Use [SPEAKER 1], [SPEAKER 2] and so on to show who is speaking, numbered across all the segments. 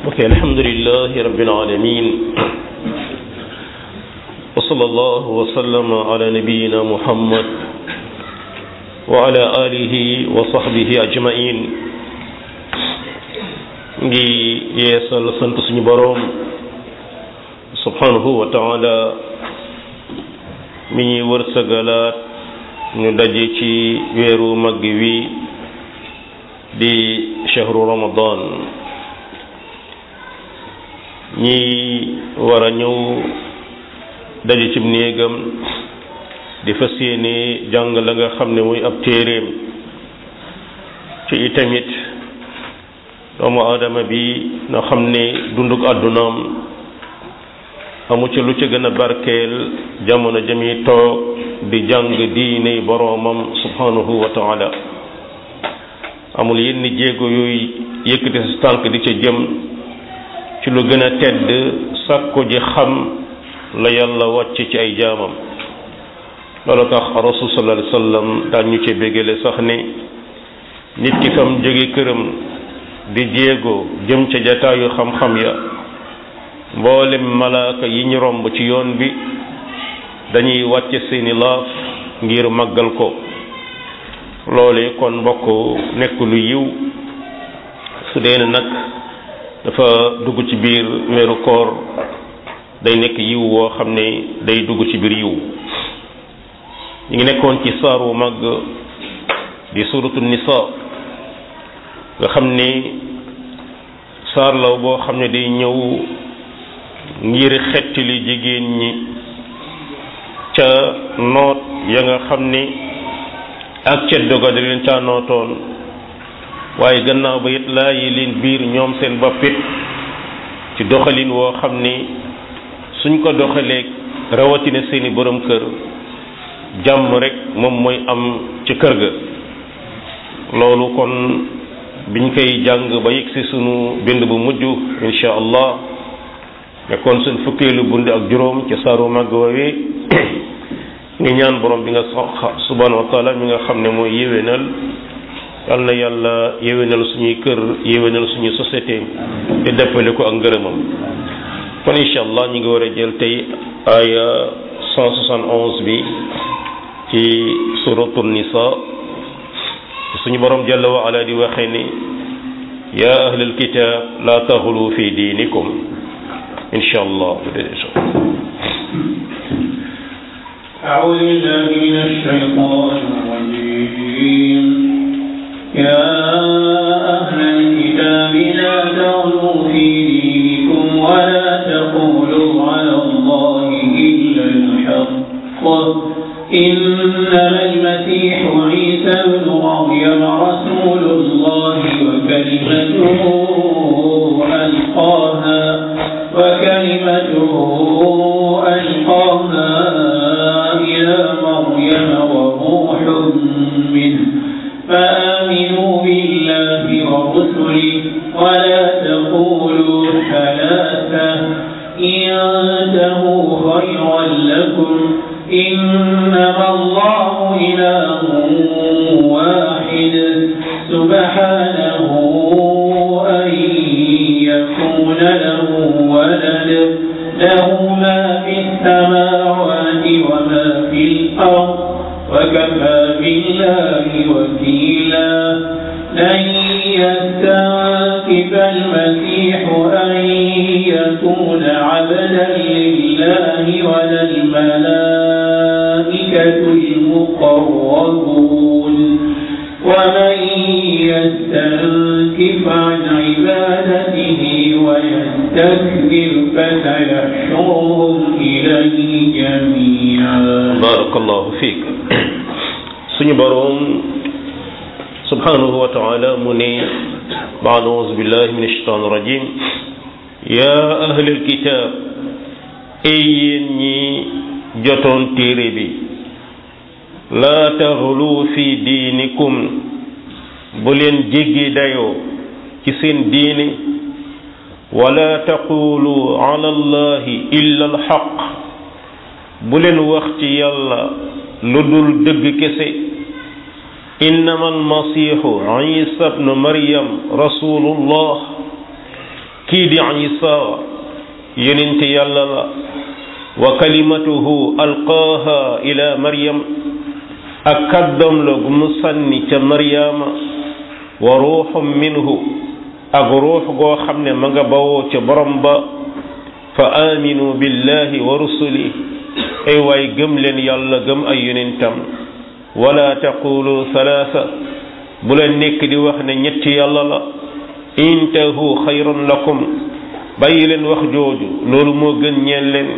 [SPEAKER 1] ok alhamdulilahi rabbil alamin wa sallallahu wa sallama ala nabiyina muhammad wa ala alihi wa sahbihi ajmain ngi yeesal sant suñu boroom subhanahu wa taala mi ñuy wërsëgalaat ñu daje ci weeru mag wi di chahru ramadan ñi war a ñëw daje ci néegam di fas yéene jàng la nga xam ne muy ab téeréem ci itamit doomu aadama bi na xam ne dunduk àddunaam amu ci lu ci gën a barkeel jamono jami toog di jàng diine boroomam subhanahu wa taala amul yenn jéego yooyu yëkkati sa tànk di ca jëm ci lu gën a tedd sàkku ji xam la yàlla wàcc ci ay jaamam loolu tax rasul sallallahu alayhi wasallam daan ñu ci bégale sax ni nit ki fam jóge këram di jéego jëm ca jataayu xam-xam ya mboolem malaaka yi ñu romb ci yoon bi dañuy wàcce seeni laaf ngir màggal ko loole kon mbokk nekk lu yiw su dee nag dafa dugg ci biir weeru koor day nekk yiw woo xam ne day dugg ci biir yiw ñu ngi nekkoon ci saar wu mag di suratu nisa nga xam ne saar law boo xam ne day ñëw ngir xettali jigéen ñi ca noot ya nga xam ni ak ceddo ga da leen caa nootoon waaye gannaaw ba it laa yi leen biir ñoom seen boppit ci doxalin woo xam ni suñ ko doxalee rawatina seeni borom kër jàmm rek moom mooy am ci kër ga loolu kon biñ koy jàng ba yegg si sunu bind bu mujj insha allah nekkoon suñ fukkeelu bundi ak juróom ci saaru màgg woowee ngi ñaan borom bi nga subhanahu wa taala mi nga xam ne mooy yéwénal yal na yàlla yéwénal suñuy kër yéwénal suñuy société te deppale ko ak ngërëmam kon incha allah ñu ngi war a jël tey aya 171 bi ci suratu nisa suñu borom jalla wa ala di waxee ni ya ahlal kitab la taxulu fi diinikum incha allah
[SPEAKER 2] أعوذ بالله من الشيطان الرجيم يا أهل الكتاب لا تغلوا في دينكم ولا تقولوا على الله إلا الحق إنما المسيح عيسى بن مريم رسول الله وكلمته ألقاها وكلمته ألقاها إلى مريم وروح منه فآمنوا بالله ورسله ولا تقولوا ثلاثة انتهوا خيرا لكم إنما الله إله واحد سبحانه أن يكون له ولد له ما في السماوات وما في الأرض وكفى بالله وكيلا لن يستنكف المسيح أن يكون عبدا لله ولا الملائكة المقربون ومن يستنكف عن عبادته ويستكبر فسيحشرهم إليه جميعا
[SPEAKER 1] بارك الله فيك suñu boroom subhanahu wa taala mu ne baad auzu billahi min ashaitan rajim ya ahlal kitab ay yéen ñi jotoon téere bi laa taxlu fi diinikum bu leen jéggi dayoo ci seen diine wala taqulu ala allahi illa alxaq bu leen wax ci yàlla lu dul dëgg kese innama almasihu isa bnu maryam rasulullah kii di isa yonent yàlla la wa kalimatuhu alqaaha ila maryam ak kàddoom la gu mu sànni ca maryaama wa ruuxum minhu ak ruux goo xam ne ma nga bawoo ca borom ba fa aminu billahi wa rusuli ay waay gëm leen yàlla gëm ay yonentam wala taqulu salaasa bu leen nekk di wax ne ñetti yàlla la intahu xayrun lakum bàyyi leen wax jooju loolu moo gën ñeen leen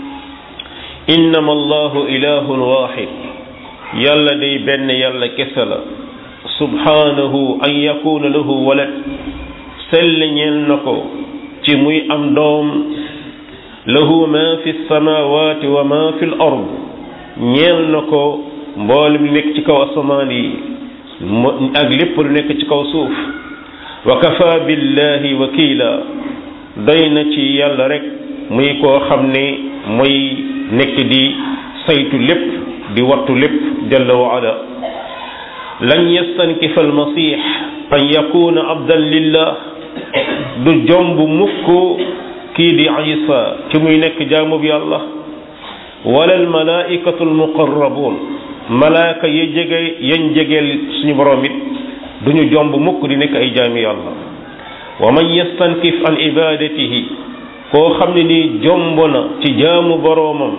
[SPEAKER 1] innama allahu ilahun waxid yàlla day benn yàlla kese la subhanahu an yakuna lahu walad sell ñeel na ko ci muy am doom lahu ma fi samawati wa ma fi l ard ñeel na ko mboolem lu nekk ci kaw asamaan yi ak lépp lu nekk ci kaw suuf wa kafa billahi wakila doy na ci yàlla rek muy koo xam ne mooy nekk di saytu lépp di wattu lépp jalla wa ala lan yastankifa almasix an yakuna abdan lillah du jomb mukk kii di isa ci muy nekk jaamub yàlla wala almalaikatu almuqarrabun malaaka ya jege yañ jegeel suñu borom it duñu jomb mukk di nekk ay jaami yàlla wa man yastankif an ibadatihi koo xam ne nii jomb na ci jaamu boroomam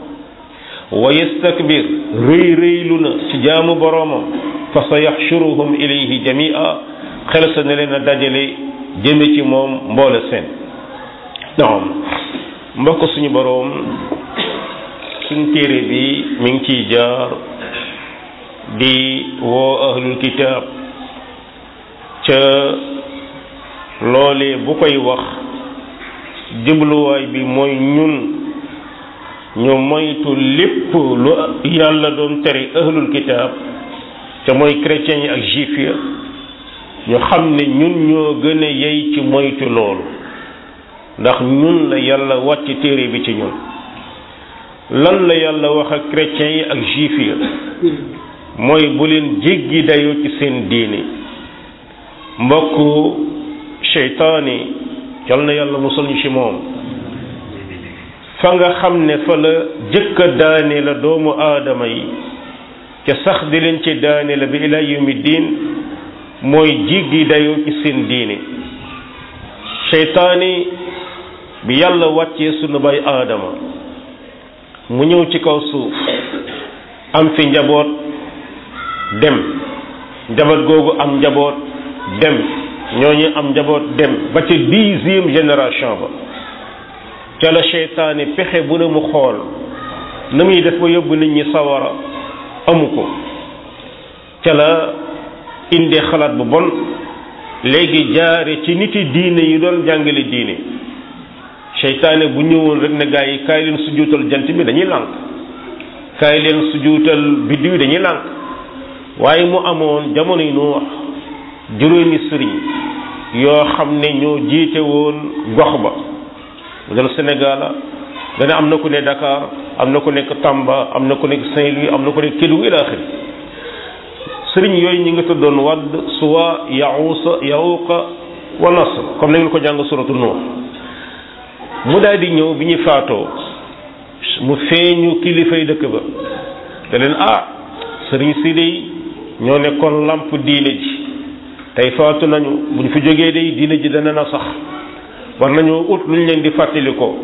[SPEAKER 1] wa yastakbir rëy rëylu na ci jaamu boroomam fa sa yaxshuruhum ilayhi jamia xel sa ne leen a dajale jëme ci moom mboole seen naam mbokk suñu boroom suñ téere bi mi ngi ciy jaar di woo ahlul kitaab ca loolee bu koy wax jubluwaay bi mooy ñun ñu moytu lépp lu yàlla doon tere ahlul kitaab ca mooy chrétiens yi ak juif ya ñu xam ne ñun ñoo gën a yey ci moytu loolu ndax ñun la yàlla wàcc téere bi ci ñun lan la yàlla wax ak chrétiens yi ak juif ya mooy bu leen jéggi dayoo ci seen diini mbokk seytaani yal na yàlla musal ñu ci moom fa nga xam ne fa la jëkk a daane la doomu aadama yi ca sax di leen ci daane la bi ila yawmi diin mooy jéggi dayoo ci seen diini seytaani bi yàlla wàccee sunu bay aadama mu ñëw ci kaw suuf am fi njaboot dem njaboot googu am njaboot dem ñooñu am njaboot dem ba ca dixième génération ba ca la seytaane pexe bu ne mu xool na muy def ba yóbbu nit ñi sawara amu ko ca la indee xalaat bu bon léegi jaare ci niti diine yi doon jàngale diine seytaane bu ñëwoon rek ne gaa yi kaay leen sujuutal jant bi dañuy lànk kaay leen sujuutal biddiw yi dañuy lànk waaye mu amoon jamono yi nu wax juróomi sëriñ yoo xam ne ñoo jiite woon gox ba mu dal Sénégal dana am na ku ne Dakar am na ku nekk Tamba am na ku nekk Saint-Louis am na ku nekk Kédougou ila axiri sëriñ yooyu ñi nga tuddoon Wadd Suwa Yaxuusa Yaxuuqa wa Nasr comme na ngeen ko jàng suratu Nuux mu daal di ñëw bi ñu faatoo mu feeñu kilifay dëkk ba te leen ah sëriñ si dey ñoo nekkoon lamp diine ji tey faatu nañu buñ fi jógee day diine ji dana na sax war nañoo ut luñ leen di fàttali ko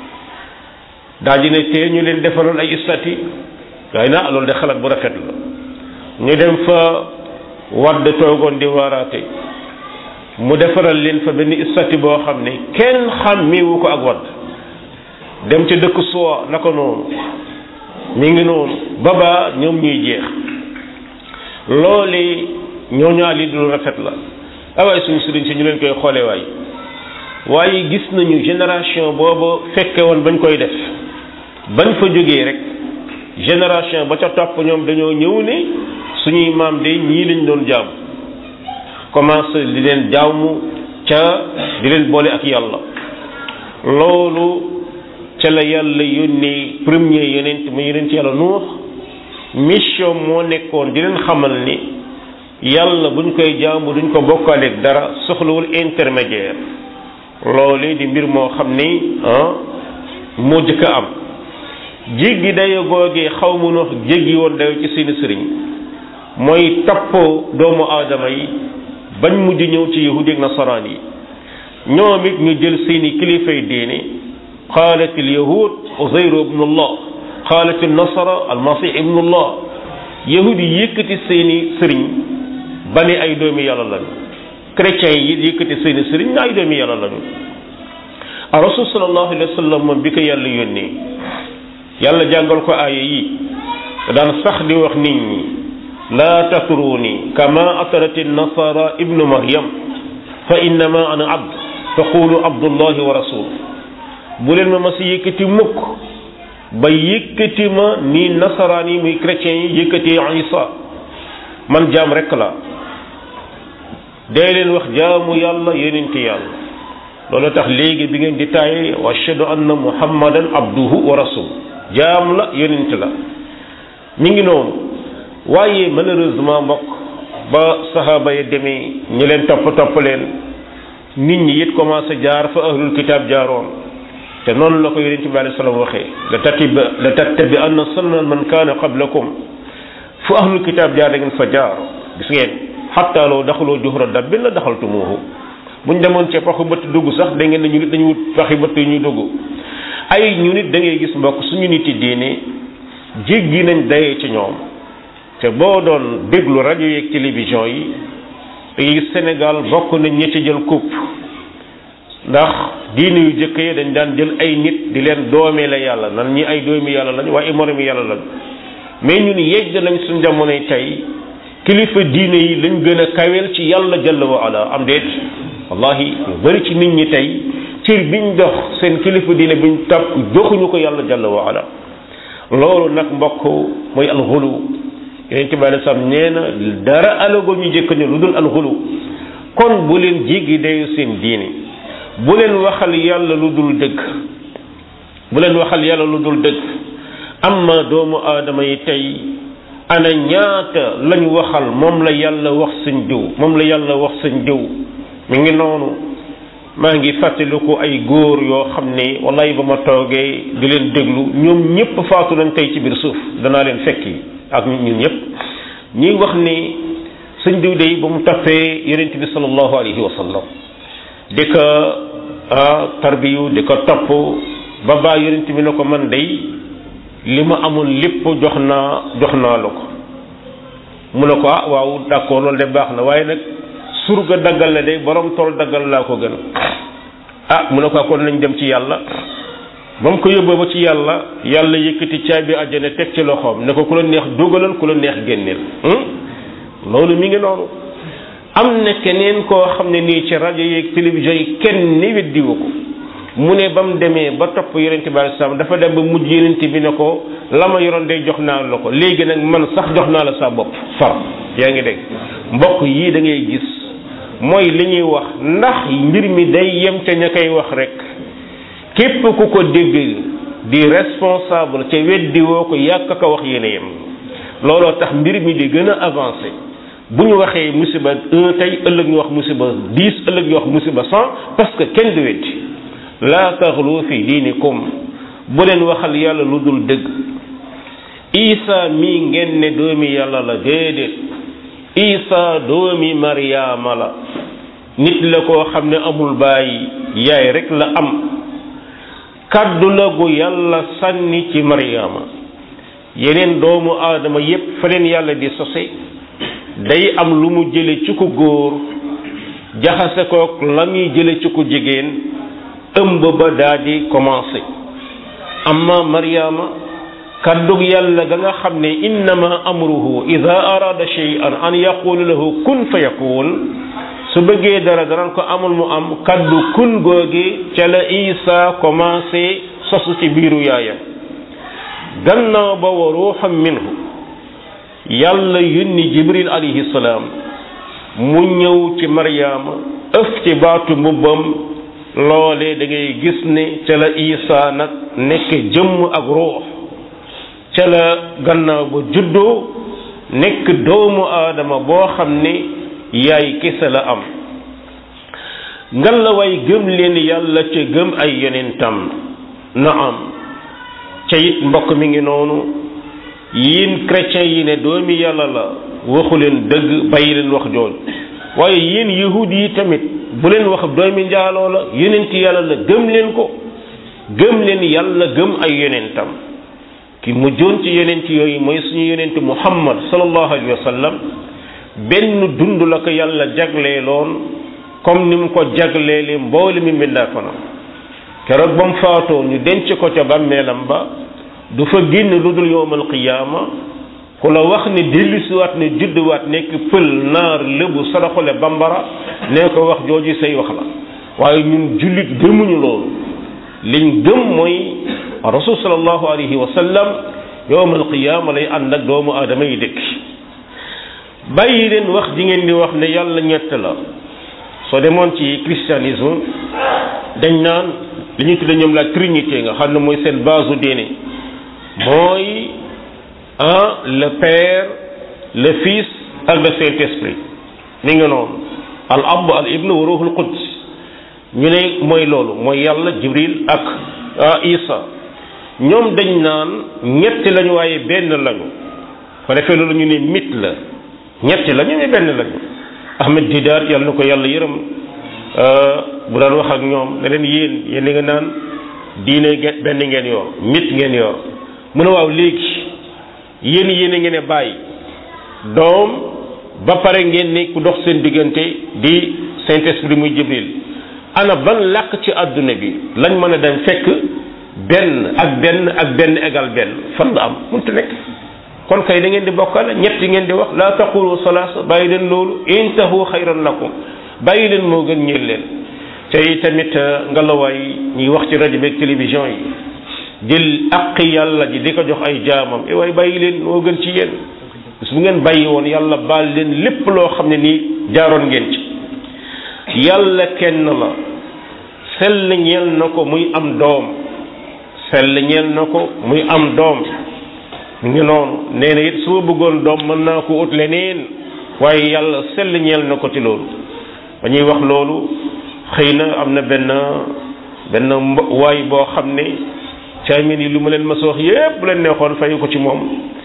[SPEAKER 1] daal di ne tee ñu leen defaloon ay istati waaye na loolu de xalaat bu rafet la ñu dem fa wadd toogoon di waaraate mu defaral leen fa benn istati boo xam ne kenn xàmmeewu ko ak wadd dem ci dëkk suwa naka noonu mi ngi noonu baba ñoom ñuy jeex loole ñoo ñaar li lu rafet la awaay suñu sëriñ si ñu leen koy xoole waay waaye gis nañu génération boobu fekke woon bañ koy def bañ fa jógee rek génération ba ca topp ñoom dañoo ñëw ne suñuy maam de ñii lañ doon jaam commencé di leen jaamu ca di leen boole ak yàlla loolu ca la yàlla yónnee premier yonent mu yonent yàlla nuux mission moo nekkoon di leen xamal ni yàlla buñ koy jaamu duñ ko bokkaaleeg dara soxlawul intermédiaire loolu di mbir moo xam ni ah moo jëkk a am jéggi dayo googee xaw mu wax jéggi woon dayo ci seeni sëriñ mooy topp doomu aadama yi bañ mujj ñëw ci yahudi ak nasaraan yi ñoom it ñu jël seeni kilifay diine qaalat al yahud uzayru ibnullah qaalat al nasara al masih ibnullah yahudi yi yëkkati seeni sëriñ ba ne ay doomi yàlla lañu chrétiens yi yëkkati seeni sëriñ ne ay doomi yàlla lañu a rasul sallallahu alayhi wa sallam moom bi ko yàlla yónnee yàlla jàngal ko aaya yi daan sax di wax nit ñi laa tatruni kama atarat nasara ibnu maryam fa innama ana abd faqulu abdullahi wa rasul bu leen ma ma si yëkkati mukk ba yëkkati ma ni nasaraan yi muy chrétiens yi yëkkati isa man jaam rekk la day leen wax jaamu yàlla yonente yàlla loolu tax léegi bi ngeen di taaye wa ashhadu anna muhammadan abduhu wa rasul jaam la yonent la mi ngi noonu waaye malheureusement mbokk ba saxaaba yi demee ñi leen topp topp leen nit ñi it commencé jaar fa ahlul kitaab jaaroon te noonu la ko yonent bi alayhi salaam waxee la tattabi la tattabi anna sunna man kaana qablakum fu ahlul kitaab jaar da ngeen fa jaar gis ngeen xatta loo daxaloo juhra dabbin la daxaltumuuhu buñ demoon ci paxu bëtt dugg sax da ngeen ne ñu nit dañu wut paxi bëtt yu ñuy dugg ay ñu nit da ngay gis mbokk suñu nit yi diine jéggi nañ dayee ci ñoom te boo doon déglu rajo yeeg télévision yi da ngay gis Sénégal bokk nañ ñi ci jël coupe ndax diine yu jëkk yi dañ daan jël ay nit di leen doomee la yàlla nan ñi ay doomi yàlla lañ waaye moromi yàlla lañ mais ñun yegg nañ suñ jamonoy tey kilifa diine yi lañ gën a kaweel ci yàlla jalla wa ala am déet wallahi ñu bari ci nit ñi tey cër biñ dox seen kilifa diine biñ topp joxuñu ko yàlla jalla wa ala loolu nag mbokk mooy alxulu yonent bi alei salaam nee na dara alago ñu jëkk ñu lu dul alxulu kon bu leen jéggi dayu seen diine bu leen waxal yàlla lu dul dëgg bu leen waxal yàlla lu dul dëgg amma doomu aadama yi tey ana ñaata lañ waxal moom la yàlla wax seen diw moom la yàlla wax seen diw mi ngi noonu maa ngi fàttaliku ay góor yoo xam ne wallahi ba ma toogee di leen déglu ñoom ñëpp faatu nañ tey ci biir suuf danaa leen fekki ak ñun ñëpp ñuy wax ni sëñ diw day ba mu tappee yonent bi sallallahu alayhi wa sallam di ko tarbiyu di ko topp ba baa yonent bi ne ko man day li ma amul lépp jox naa jox naa la ko mu ne ko ah waaw d'accord loolu de baax na waaye nag surga daggal la de borom tool daggal laa ko gën ah mu ne ko kon nañ dem ci yàlla ba mu ko yóbboo ba ci yàlla yàlla yëkkati caabi àjjana teg ci loxoom ne ko ku la neex dugalal ku la neex génneel loolu mi ngi noonu am na keneen koo xam ne nii ci rajo yeeg télévision yi kenn ni weddiwu ko mu ne ba mu demee ba topp yonente bi alei salaam dafa dem ba mujj yonente bi ne ko la ma yoroon day jox naa la ko léegi nag man sax jox naa la sa bopp far yaa ngi dégg mbokk yii da ngay gis mooy li ñuy wax ndax mbir mi day yem ca ña koy wax rek képp ku ko dégg di responsable ca weddi woo ko yàq ko wax yéen a yem looloo tax mbir mi di gën a avancé bu ñu waxee musiba un tey ëllëg ñu wax musiba dix ëllëg ñu wax musiba cent parce que kenn du weddi laa taxlu fi diinikum bu leen waxal yàlla lu dul dëgg isa mii ngeen ne doomi yàlla la déedéet isa doomi maryaama la nit la koo xam ne amul bàyyi yaay rek la am kàddu la gu yàlla sànni ci maryaama yeneen doomu aadama yépp fa leen yàlla di sose day am lu mu jële ci ku góor jaxase kook la muy jële ci ku jigéen ëmb ba daa di commencé amma maryaama kàddug yàlla ga nga xam ne innama amruhu ida arada shay'an an yaqulu lahu kun fa yakun su bëggee dara daran ko amul mu am kaddu kun googi ca la isa commencé sosu ci biiru yaayam gannaaw ba wa ruuxam minhu yàlla yónni jibril alayhi salaam mu ñëw ci maryaama ëf ci baatu mbubbam loole da ngay gis ne ca la isa nag nekk jëmm ak ruux ca la gannaaw ba juddoo nekk doomu aadama boo xam ne yaay kese la am ngal la way gëm leen yàlla ca gëm ay yonentam na am ca it mbokk mi ngi noonu yéen chrétiens yi ne doomi yàlla la waxu leen dëgg bàyyi leen wax jooj waaye yéen yahud yi tamit bu leen wax doomi njaaloo la yonent yàlla la gëm leen ko gëm leen yàlla gëm ay yonentam ki mujjoon ci yonent yooyu mooy suñu yonent muhammad sallallahu alayhi wa sallam benn dund la ko yàlla jagleeloon comme ni mu ko jagleele mboole mi mbindaa fanam keroog ba mu faatoo ñu denc ko ca bàmmeelam ba du fa génn lu dul yowmal qiyaama ku la wax ne dellusiwaat ne judduwaat nekk pël naar lébu saraxole bambara nee ko wax jooju say wax la waaye ñun jullit gëmuñu loolu liñ gëm mooy rasul sallallahu alayhi wa sallam yowmal qiyaama lay ànd ak doomu aadama yi dëkk bàyyi leen wax ji ngeen di wax ne yàlla ñett la soo demoon ci christianisme dañ naan li ñuy tudde ñoom la trinité nga xam ne mooy seen base diine mooy ah le père le fils ak le saint esprit mi nga noonu al ab al ibn wa ruhul quds ñu ne mooy loolu mooy yàlla jibril ak isa ñoom dañ naan ñetti lañu waaye benn lañu ko defee loolu ñu ne mit la ñetti lañu ne benn lañu ahmed didaar yàlla na ko yàlla yërëm bu daan wax ak ñoom ne leen yéen yéen nga naan diine ngeen benn ngeen yor mit ngeen yor mu ne waaw léegi yéen yéen a ngeen ne bàyyi doom ba pare ngeen ne ku dox seen diggante di saint esprit muy jibril ana ban làkk ci àdduna bi lañ mën a dem fekk benn ak benn ak benn égal benn fan la am mënut nekk kon kay da ngeen di bokkale ñetti ngeen di wax laa taqulu salaasa bàyyi leen loolu intahu xayran lakum bàyyi leen moo gën ñeel leen te tamit ngelawaay ñuy wax ci rajo beeg télévision yi jël aq yàlla ji di ko jox ay jaamam e waaye bàyyi leen moo gën ci yéen bis bu ngeen bàyyi woon yàlla baal leen lépp loo xam ne nii jaaroon ngeen ci yàlla kenn la sell ñeel na ko muy am doom sell ñeel na ko muy am doom ngi noonu nee na it su ma bëggoon doom mën naa ko ut leneen waaye yàlla sell ñeel na ko ci loolu ba ñuy wax loolu xëy na am na benn benn waay boo xam ne caamin yi lu ma leen ma wax yépp bu leen neexoon fayu ko ci moom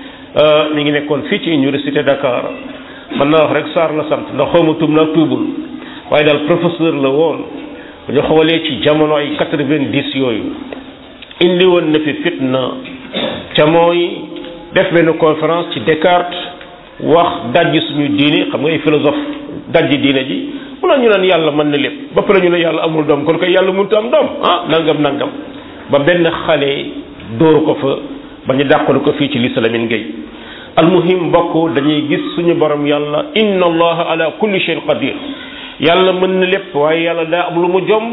[SPEAKER 1] mi ngi nekkoon fii ci université Dakar mën naa wax rek Sarr la sant ndax xawma tuub naa tuubul waaye daal professeur la woon bu ñu xoolee ci jamono ay quatre-vingt-dix yooyu indi woon na fi fitna ca mooy def benn conférence ci Descartes wax dajji suñu diine xam nga ay philosophe dajji diine ji mu la ñu naan yàlla mën na lépp ba pare ñu ne yàlla amul doom kon koy yàlla mënut am doom ah nangam nangam ba benn xale dóor ko fa ba ñu dàqal ko fii ci lislamin gay almuhim mbokk dañuy gis suñu borom yàlla inna allaha ala kulli shay'in qadir yàlla mën na lépp waaye yàlla daa am lu mu jomb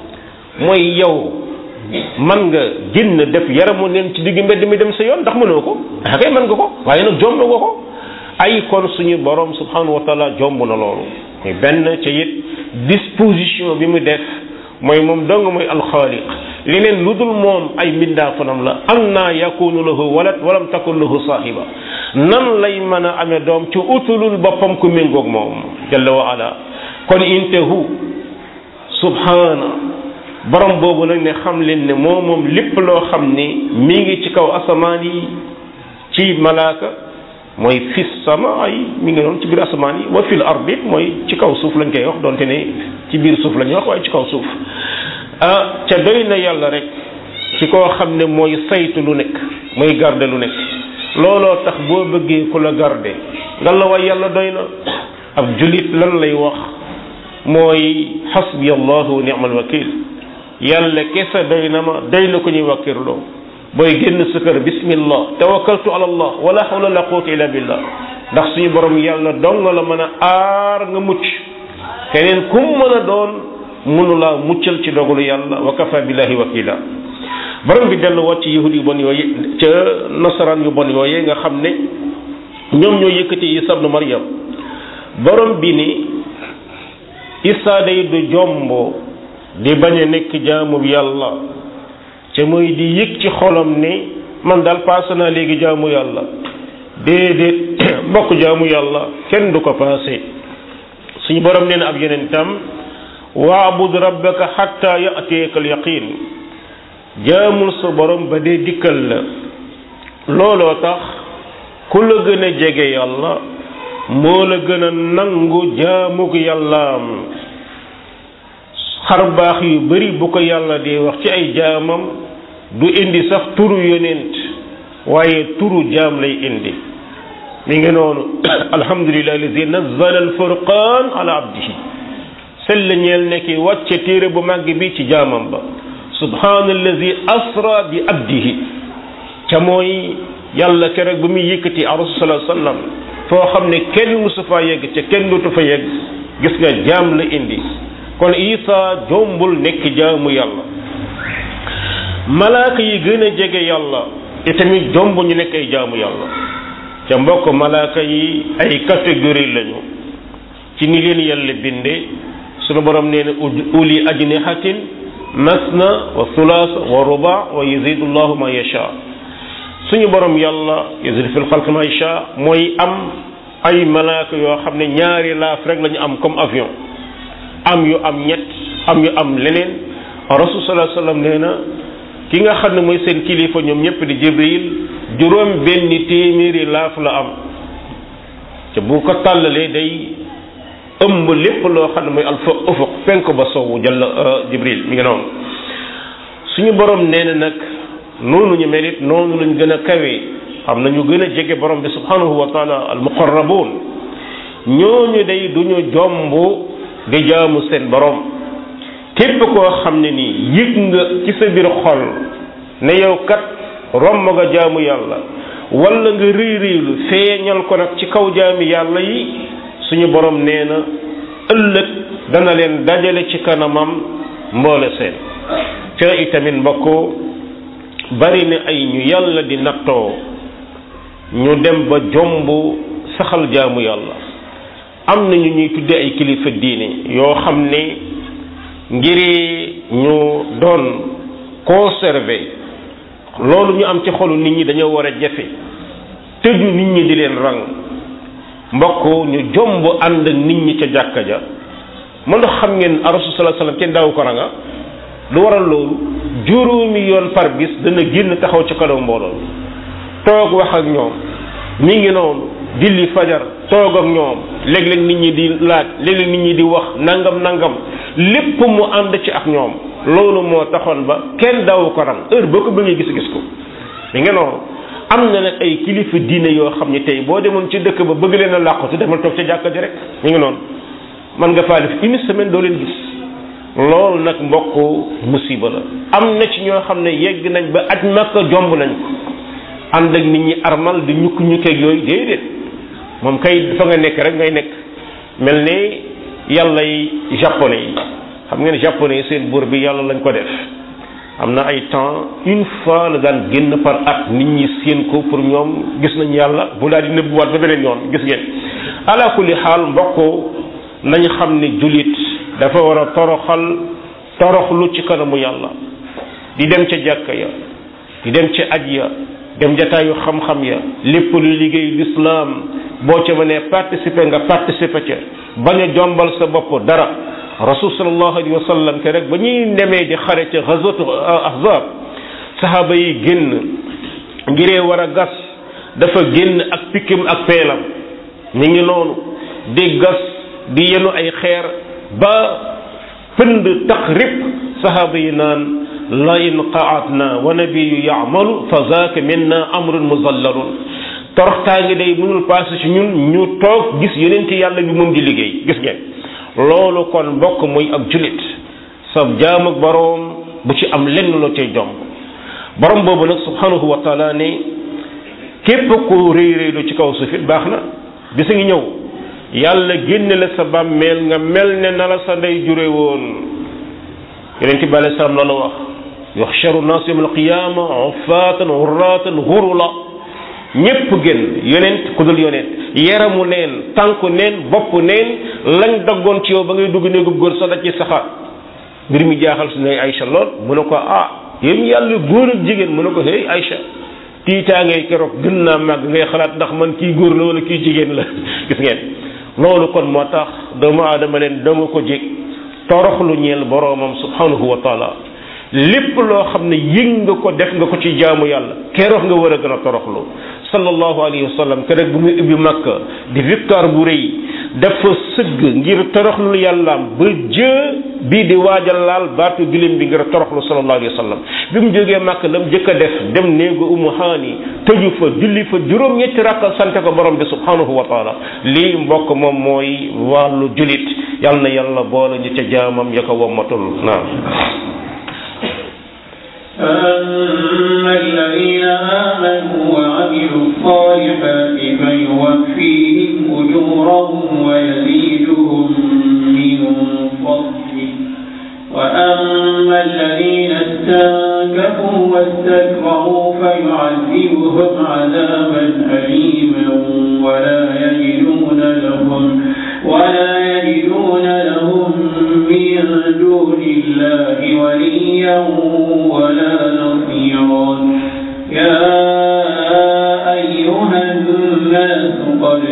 [SPEAKER 1] mooy yow man nga génn def yaramu neen ci digg mbedd mi dem sa yoon ndax mënoo ko ah kay mën nga ko waaye nag jomb nga ko ay kon suñu borom subhanahu wa taala jomb na loolu muy benn ca it disposition bi mu def mooy moom dong mooy alxaaliq leneen lu dul moom ay mbindaa fanam la am naa yakunu lahu walad walam takun lahu saahiba nan lay mën a amee doom ci utulul boppam ku méngoog moom jalla wa ala kon intahu subhana borom boobu nag ne xam leen ne moo moom lépp loo xam ni mi ngi ci kaw asamaan yi ci malaaka mooy fis sama ay mi ngi noonu ci biir asamaan yi wa fil ardi mooy ci kaw suuf lañ koy wax donte ne ci biir suuf la ñuy wax waaye ci kaw suuf ah ca doy na yàlla rek ci koo xam ne mooy saytu lu nekk mooy garde lu nekk looloo tax boo bëggee ku la garde nga la way yàlla doy na ab julit lan lay wax mooy xasbi allahu wa ni'mal wakil yàlla kese doy na ma doy na ko ñuy wakkirloo booy génn sa kër bismillah tawakkaltu ala allah wala hawla la quwwata illa billah ndax suñu borom yàlla dong la mën a aar nga mucc keneen kum mën a doon mënulaa muccal ci dogalu yàlla wa kafa billahi wakila borom bi dellu wat ci yahud yu bon yooyu ca nasaraan yu bon yooyu nga xam ne ñoom ñoo yëkkati Isa ibnu Maryam borom bi ni Isa day du jombo di bañ a nekk jaamu yàlla ca mooy di yëg ci xolam ni man daal paase naa léegi jaamu yàlla déedéet mbokk jaamu yàlla kenn du ko paase suñu borom nee na ab yonentam waabud rabbaka xatta yateeka al yaqin jaamul sa borom ba dee dikkal la looloo tax ku la gën a jege yàlla moo la gën a nangu jaamug yàllaam xar baax yu bari bu ko yàlla di wax ci ay jaamam du indi sax turu yonent waaye turu jaam lay indi mi ngi noonu alhamdulilah allazi nazzala alfurqan ala abdihi sell ñeel ne ki wàcce téere bu màgg bi ci jaamam ba subhanallazi asra bi abdihi ca mooy yàlla keroog ba muy yëkkati a rasul sallallahu alayhi wasallam foo xam ne kenn musu faa yegg ca kenn dootu fa yegg gis nga jaam la indi kon isa jombul nekk jaamu yàlla malaaka yi gën a jege yàlla itamit jomb ñu nekk ay jaamu yàlla ca mbokk malaaka yi ay catégorie lañu ci ni leen yàlla binde sunu borom nee na uli ajnihatin masna wa thulaasa wa ruba wa yazidu llahu ma yasha suñu borom yàlla yazidu fil xalq ma yasha mooy am ay malaaka yoo xam ne ñaari laaf rek lañu am comme avion am yu am ñett am yu am leneen rasul sallallahu alayhi wasallam nee na ki nga xam ne mooy seen kilifa ñoom ñëpp di jibril juróom benn téeméeri laaf la am te bu ko tàllalee day ëmb lépp loo xam ne mooy alfa ufuq penk ba sowu jalla jibril mi ngi noonu suñu borom nee na nag noonu ñu mel it noonu lañ gën a kawe am na ñu gën a jege borom bi subhanahu wa taala al muqarrabun ñooñu day duñu jomb di jaamu seen borom képp koo xam ne nii yëg nga ci sa biir xol ne yow kat romb nga jaamu yàlla wala nga rëy rëylu feeñal ko nag ci kaw jaami yàlla yi suñu borom nee na ëllëg dana leen dajale ci kanamam mboole seen ca itamit mbokk bari na ay ñu yàlla di nattoo ñu dem ba jomb saxal jaamu yàlla am na ñu ñuy tudde ay kilifa diine yoo xam ne ngir ñu doon conserver loolu ñu am ci xolu nit ñi dañoo war a jafe tëju nit ñi di leen rang mbokk ñu jomb ànd ak nit ñi ca jàkka ja mën ndax xam ngeen rasul sallallahu alayhi wasallam kenn daawu ko ranga lu waral loolu juróomi yoon par bis dana génn taxaw ci kanam mbooloo toog wax ak ñoom mi ngi noonu julli fajar toog ak ñoom léeg-léeg nit ñi di laaj léeg-léeg nit ñi di wax nangam nangam lépp mu ànd ci ak ñoom loolu moo taxoon ba kenn daawu ko ram heure boo ko bëggee gis-gis ko mi ngi noonu am na nag ay kilifa diine yoo xam ne tey boo demoon ci dëkk ba bëgg leen a làqatu demal toog ca jàkka ji rek mi ngi noonu man nga faa def une semaine doo leen gis loolu nag mbokk musiba la am na ci ñoo xam ne yegg nañ ba aj makka jomb nañ ko ànd ak nit ñi armal di ñukk ñukkeeg yooyu déedéet moom kay fa nga nekk rek ngay nekk mel ni yàlla yi japonais yi xam ngeen japonais yi seen buur bi yàlla lañ ko def am na ay temps une fois la daan génn par at nit ñi séen ko pour ñoom gis nañ yàlla bu daal di nëbbuwaat ba beneen yoon gis ngeen ala kulli xaal mbokk nañ xam ne jullit dafa war a toroxal toroxlu ci kanamu yàlla di dem ca jàkka ya di dem ca aj ya dem jataayu xam-xam ya lépp lu liggéey lislaam boo ca mënee participer nga participer ca bañ a jombal sa bopp dara rasul sallallahu alayhi wa sallam ke rek ba ñuy demee di xare ca ghazwatu ahzab sahaaba yi génn ngiree war a gas dafa génn ak pikkim ak peelam ñu ngi noonu di gas di yenu ay xeer ba pënd tax rip sahaaba yi naan la in qaatna wa nabiyu yaamalu fa zaaka minna amrun muzallalun toroxtaa ngi day mënul passé ci ñun ñu toog gis yonenti yàlla bi moom di liggéey gis ngeen loolu kon mbokk muy ab julit sa jaam ak boroom bu ci am lenn loo cay jomb borom boobu nag subhanahu wa taala ne képp ku réy réylu ci kaw suuf it baax na bisa ngi ñëw yàlla génne la sa bàmmeel nga mel ne na la sa ndey jure woon yonente bi alei salaam loolu wax yuxcharu naas yawma alqiyama uffatan urratan gurula ñépp gën yonent ku dul yonent yaramu neen tànku neen bopp neen lañ daggoon ci yow ba ngay dugg néegub góor sax da ci saxaat mbir mi jaaxal su ne Aïcha lool mu ne ko ah yéen yàlla góor ak jigéen mu ne ko hey Aïcha tiitaa ngay keroog gën naa màgg ngay xalaat ndax man kii góor la wala kii jigéen la gis ngeen loolu kon moo tax doomu aadama leen danga ko jég toroxlu ñeel boroomam subhanahu wa taala lépp loo xam ne yëg nga ko def nga ko ci jaamu yàlla keroog nga war a gën a toroxlu sallallahu alayhi wa sallam keroog bu muy ubbi makka di victoire bu rëy dafa sëgg ngir toroxlu yàllaam ba jë bii di waajal laal baatu gilim bi ngir toroxlu sallallahu alayhi wa sallam bi mu jógee makka la mu jëkk a def dem néegu umu haani tëju fa julli fa juróom-ñetti rakka sante ko borom bi subhanahu wa taala lii mbokk moom mooy wàllu julit yàlla na yàlla boole ñu ca jaamam ya ko wommatul naam
[SPEAKER 2] فأما الذين آمنوا وعملوا الصالحات فيوفيهم أجورهم ويزيدهم من فضله وأما الذين استنكفوا واستكبروا فيعذبهم عذابا أليما ولا يجدون لهم ولا يجدون لهم من دون الله وليا ولا نصيرا يا أيها الناس قد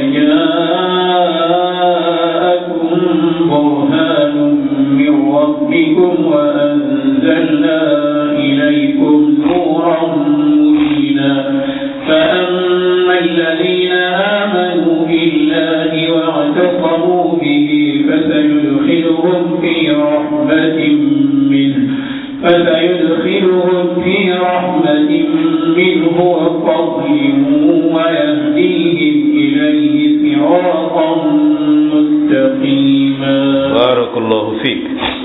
[SPEAKER 2] جاءكم برهان من ربكم وأنزلنا إليكم نورا مبينا فأما الذين آمنوا بالله واعتصموا به فسيدخلهم في رحمة منه فسيدخلهم في رحمة منه وفضل ويهديهم إليه صراطا مستقيما
[SPEAKER 1] barakallahu fiik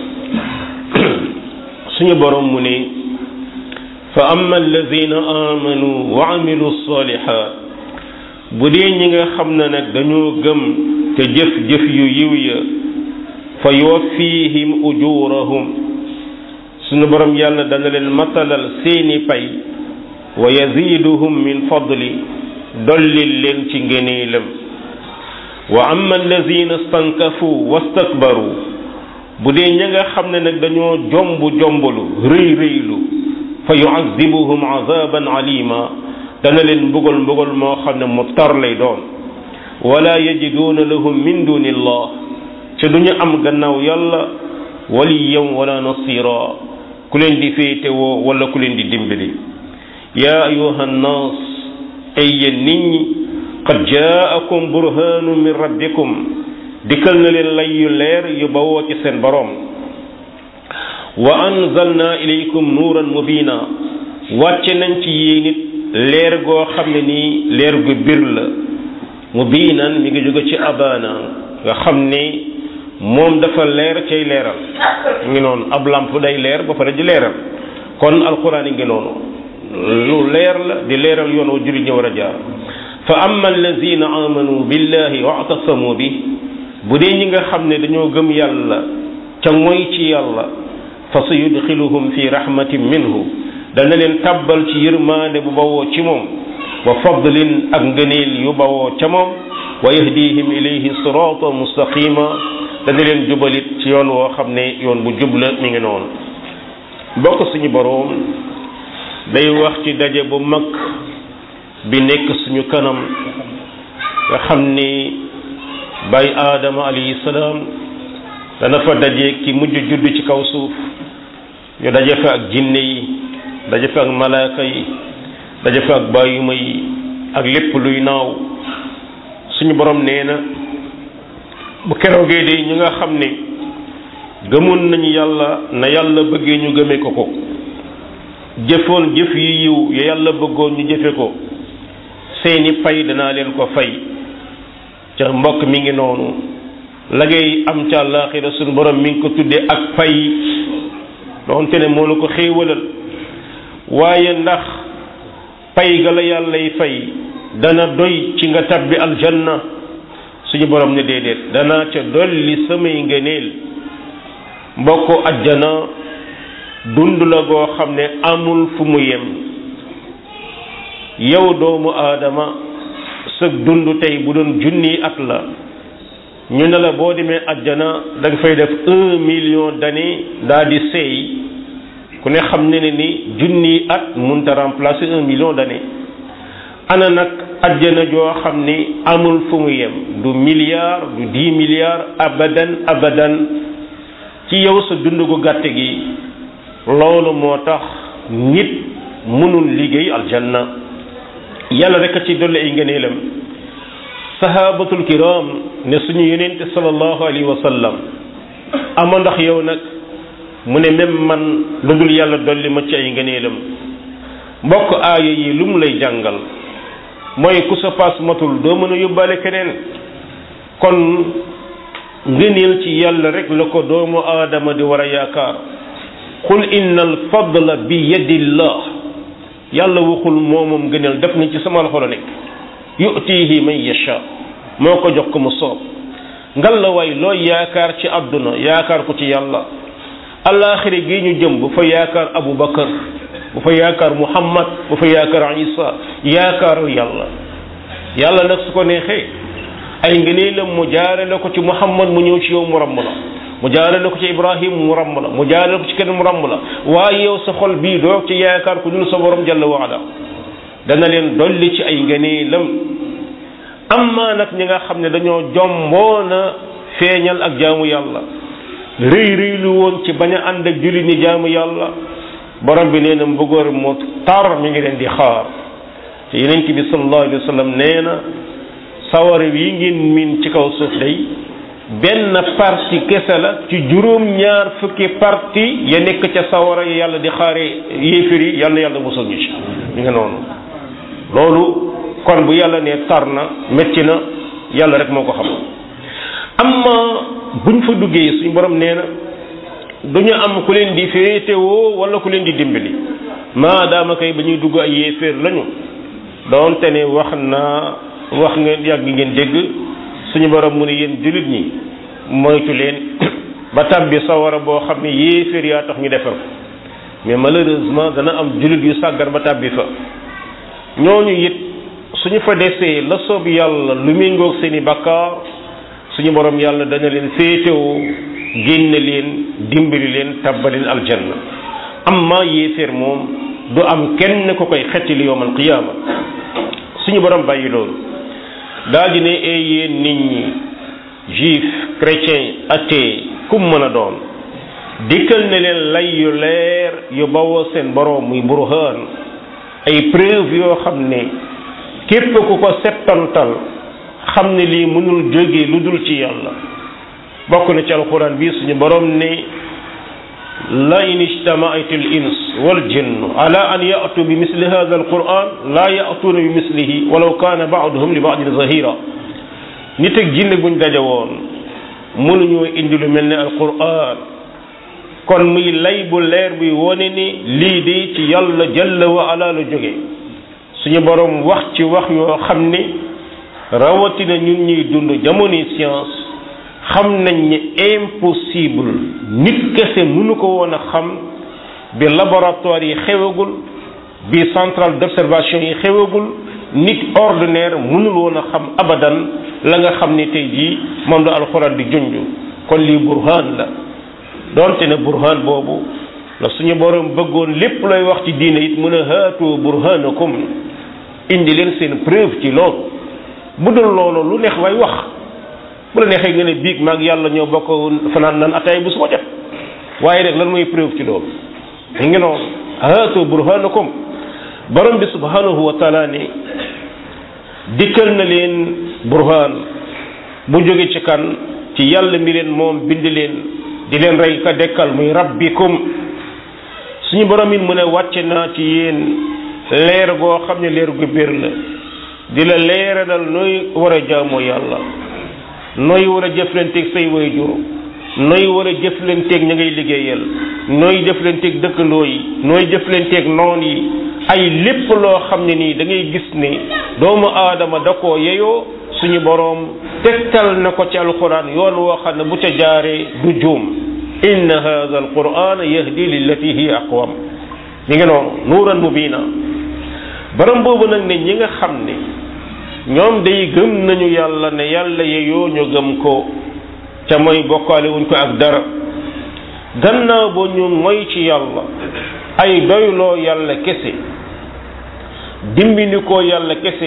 [SPEAKER 1] suñu borom mu ne fa amma alladina amanu wa amilu salihat bu dee ñi nga xam ne nag dañoo gëm te jëf-jëf yu yiw ya fa yuwaffihim ujurahum suñu borom yàlla dana leen matalal seeni pay wa yaziduhum min fadli dollil leen ci ngëneelam wa amma allazina stankafu wastakbaru bu dee ña nga xam ne nag dañoo jomb jombalu rëy rëylu fa yuazibuhum azaban alima dana leen mbugal mbugal moo xam ne mu tar lay doon wala yajiduuna lahum min duni illah te duñu am gannaaw yàlla waliyan wala nasira ku leen di féetewoo wala ku leen di dimbali yaa ayuha nnaas ay yéen nit ñi qad jaakum burhanu min rabbikum dikkal na leen lay yu leer yu bawoo ci seen boroom wa anzalna ilaykum nuuran mubina wàcce nañ ci yéen it leer goo xam ne nii leer gu bir la mubinan mi ngi jóge ci abana nga xam ni moom dafa leer cay leeral ngi noonu ab lamp day leer ba pare di leeral kon alquran yi ngi noonu lu leer la di leeral yoon wa jullit ñi war a jaar fa amma allazina amanu billahi wa atasamu bi bu dee ñi nga xam ne dañoo gëm yàlla ca mooy ci yàlla fa sa yudxiluhum fi rahmatin minhu dana leen tàbbal ci yërmaande bu bawoo ci moom wa fadlin ak ngëneel yu bawoo ca moom wa yahdihim ilayhi sirata mustaqima dana leen jubalit ci yoon woo xam ne yoon bu jubla mi ngi noonu bokk suñu boroom day wax ci daje bu mag bi nekk suñu kanam nga xam ni bay aadama alayhi salaam dana fa daje ki mujj judd ci kaw suuf ñu daje fa ak jinne yi daje fa ak malaaka yi daje fa ak bàyyuma yi ak lépp luy naaw suñu borom nee na bu keroogee de ñi nga xam ne gëmoon nañu yàlla na yàlla bëggee ñu gëmee ko ko jëfoon jëf yi yiw ya yàlla bëggoon ñu jëfe ko seeni pay danaa leen ko fay ca mbokk mi ngi noonu la ngay am ca àllaaxira suñu borom mi ngi ko tuddee ak pay doonte ne moo la ko xéewalal waaye ndax pay ga la yàllay fay dana doy ci nga tabbi aljanna suñu borom ne déedéet danaa ca dolli samay ngëneel mbokk ajjana dund la goo xam ne amul fu mu yem yow doomu aadama sa dund tey bu doon junni at la ñu ne la boo demee ajjana da nga fay def un million d'années daa di seey ku ne xam ne ne ni junni at munta remplacer un million d'années ana nag ajjana joo xam ni amul fu mu yem du milliard du dix milliards abadan abadan ci yow sa dund gu gàtt gi loolu moo tax nit mënul liggéey aljanna yàlla rek a ci dolli ay ngëneelam sahabatul kiram ne suñu yonente sallallahu alayhi wa sallam ama ndax yow nag mu ne même man lu dul yàlla dolli ma ci ay ngëneelam mbokk aaya yi lu mu lay jàngal mooy ku sa paas matul doo mën a yóbbaale keneen kon ngëneel ci yàlla rek la ko doomu aadama di war a yaakaar qul inna al fadla bi yadillah yàlla waxul moomam ngëneel def na ci sama loxo la nekk yu'tihi man yasha moo ko jox ko mu soob ngal la waay looy yaakaar ci àdduna yaakaar ko ci yàlla alaaxira gi ñu jëm bu fa yaakaar abu bakar bu fa yaakaar muhammad bu fa yaakaar isa yaakaaru yàlla yàlla nag su ko neexee ay ngëneelam mu jaarale ko ci muhammad mu ñëw ci yow mu ramm la mu jaarale ko ci ibrahim mu ramm la mu jaarale ko ci kenn mu ramm la waaye yow sa xol bii doo ci yaakaar ku dul sa borom jalla waala dana leen dolli ci ay ngëneelam amma nag ñi nga xam ne dañoo jomboona feeñal ak jaamu yàlla rëy rëy lu woon ci bañ a ànd ak julli ni jaamu yàlla borom bi nee na mbëggoor mu tar mi ngi leen di xaar te yonent bi sallallahu alayhi wa sallam nee na sawara yi ngeen miin ci kaw suuf day benn parti kese la ci juróom ñaar fukki parti ya nekk ca sawara yi yàlla di xaare yéefir yi yàlla yàlla musal ñu ci ñu nga noonu loolu kon bu yàlla ne tar na métti na yàlla rek moo ko xam amma buñ fa duggee suñu borom nee na duñu am ku leen di féetewoo wala ku leen di dimbali maadaama kay ba ñuy dugg ay yéeféer lañu doonte ne wax naa wax ngeen yàgg ngeen dégg suñu borom mu ne yéen jullit ñi moytu leen ba tàbbi sawara boo xam ne yéeféer yaa tax ñu defar ko mais malheureusement dana am jullit yu sàggar ba tàbbi fa ñooñu it suñu fa desee la soob yàlla lu méngoog seeni bakkaar suñu borom yàlla dana leen féetewoo génne leen dimbali leen tabbaleen aljanna amma yéeféer moom du am kenn ko koy xettili yowmal qiyaama suñu borom bàyyi loolu daal di ne ee yéen nit ñi juif chrétien athée kum mën a doon dikkal ne leen lay yu leer yu bawoo seen borom muy burhaan ay preuve yoo xam ne képp ku ko settantal xam ne lii mënul jóge lu dul ci yàlla bokk na ci alquran bi suñu borom ne la in ijtamaat al ins wal jinn ala an yatu bi misli hada alquran la yatuuna bi mislihi walaw kaana baaduhum li baadin zahira nit ak jinne buñ daje woon mënuñoo indi lu mel ne alquran kon muy lay bu leer bi wone ni lii de ci yàlla jalla wa ala la jóge suñu borom wax ci wax yoo xam ni rawatina ñun ñuy dund jamono science xam nañ ni impossible nit kese mënu ko woon a xam bi laboratoire yi xewagul bi centrale d'observation yi xewagul nit ordinaire mënul woon a xam abadan la nga xam ni tey jii moom la alxuraan di junj kon lii burhaan la doonte ne burhaan boobu la suñu borom bëggoon lépp looy wax ci diine it mën a haatu burhaanakum indi leen seen preuve ci loolu bu dul loolu lu neex way wax bu la neexee nga ne biig maag yàlla ñoo bokk fanaan nan ataay bu su ko jot waaye rek lan mooy preuve ci loolu mi ngi noonu haatu burhanakum borom bi subhanahu wa taala ne dikkal na leen burhan bu jóge ci kan ci yàlla mi leen moom bind leen di leen rey ka dekkal muy rabbikum suñu borom it mu ne wàcce naa ci yéen leer goo xam ne leer gu biir la di la leeralal nooy war a jaamoo yàlla nooy war a jëflanteeg say waajur nooy war a jëflanteeg ña ngay liggéeyal nooy jëflanteeg dëkkandoo yi nooy jëflanteeg noon yi ay lépp loo xam ne nii da ngay gis ne doomu aadama da koo yeyoo suñu boroom tegtal na ko ci alquran yoon woo xam ne bu ca jaaree du juum inna hadha alquran yahdi lillati hiya aqwam mi ngi noonu nuuran mubina borom boobu nag ne ñi nga xam ne ñoom day gëm nañu yàlla ne yàlla yeyoo ñu gëm ko ca mooy bokkaale wuñ ko ak dara gannaaw ba ñu moy ci yàlla ay doyloo yàlla kese dimbini ko yàlla kese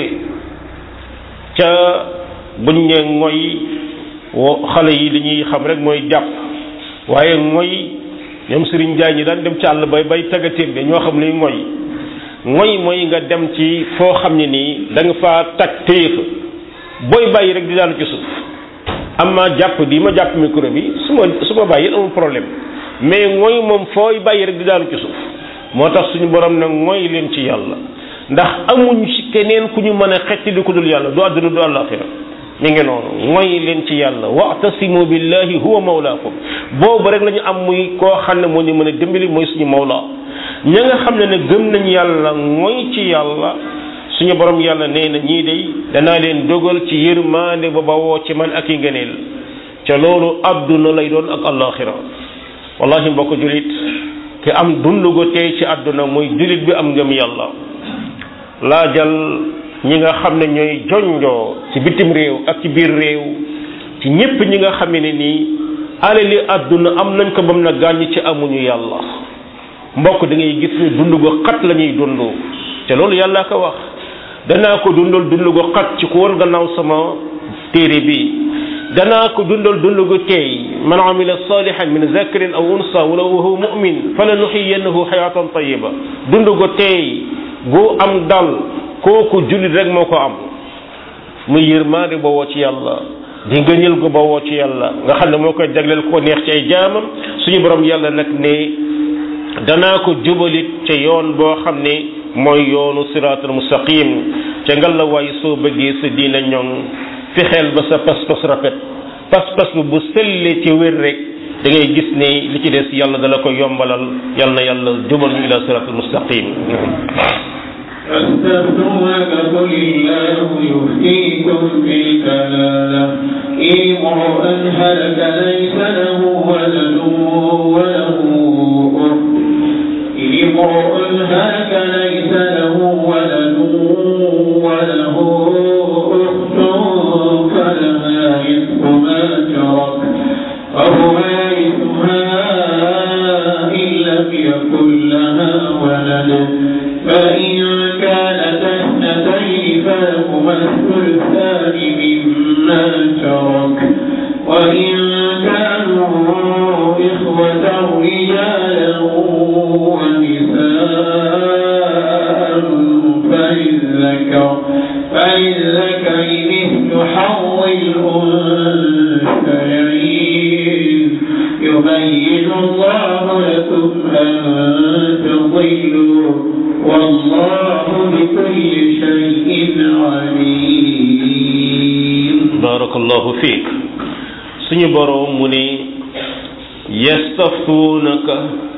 [SPEAKER 1] ca buñ ne ngoy xale yi li ñuy xam rek mooy jàpp waaye ngoy ñoom Serigne Ndiaye ñi daan dem ci àll bay bay tagatéem de ñoo xam ne ngoy ngoy mooy nga dem ci foo xam ne nii da nga faa tag téye fa booy bàyyi rek di daanu ci suuf am ma jàpp di ma jàpp micro bi su ma su ma bàyyi amul problème mais ngoy moom fooy bàyyi rek di daanu ci suuf moo tax suñu borom nag ngoy leen ci yàlla ndax amuñ ci keneen ku ñu mën a xetti di ko dul yàlla du àdduna du àllaaxira mi ngi noonu ngoy leen ci yàlla wa'tasimu billahi huwa mawlaakum boobu rek la ñu am muy koo xam ne moo ñu mën a dimbali mooy suñu mawla ña nga xam ne ne gëm nañ yàlla ngoy ci yàlla suñu borom yàlla nee na ñii day danaa leen dogal ci yërmaande ba bawoo ci man ak i ngëneel ca loolu àdduna lay doon ak àllaaxira wallahi mbokk julit ki am dund gu tey ci àdduna muy julit bi am ngëm yàlla laajal ñi nga xam ne ñooy jonjoo ci bitim réew ak ci biir réew ci ñépp ñi nga xam ne nii alali àdduna am nañ ko bam na gàññ ci amuñu yàlla mbokk da ngay gis ni dund gu xat la ñuy dund te loolu yàlla ko wax danaa ko dundal dund gu xat ci ku war gannaaw sama téere bi danaa ko dundal dund gu teey man amila salihan min zakarin aw unsa wala huwa mu'min fala nuxiyannahu xayatan tayiba dund gu teey gu am dal kooku jullit rek moo ko am muy yërmaande ba woo ci yàlla di ngëñal ko ba woo ci yàlla nga xam ne moo koy jagleel ko neex ci ay jaamam suñu borom yàlla nag ne danaa ko jubalit ca yoon boo xam ne mooy yoonu siraatul mustaqim ca ngal la waay soo bëggee sa diina ñoŋ fexeel ba sa pas-pas rafet pas-pas bu bu sellee ci wér rek da ngay gis ne li ci des yàlla dala ko yombalal yàlla na yàlla jubal ñu ila siraatul mustaqim
[SPEAKER 2] فاستفتونك قل الله يفتيكم في الكلالة إن امرؤ هلك ليس له ولد وله أخت إن امرؤ هلك ليس له ولد وله أخت فلها نصف ما ترك وهما يرثها إن لم يكن لها ولد فإن كانت اثنتين فلهما الثلثان مما ترك وإن كانوا إخوة رجالا ونساء فللذكر فللذكر مثل حظ الأنثيين يبين الله لكم أن تضلوا والله بكل شيء عليم
[SPEAKER 1] barakallahu fiik suñu boroom mu ne yastaftuunaka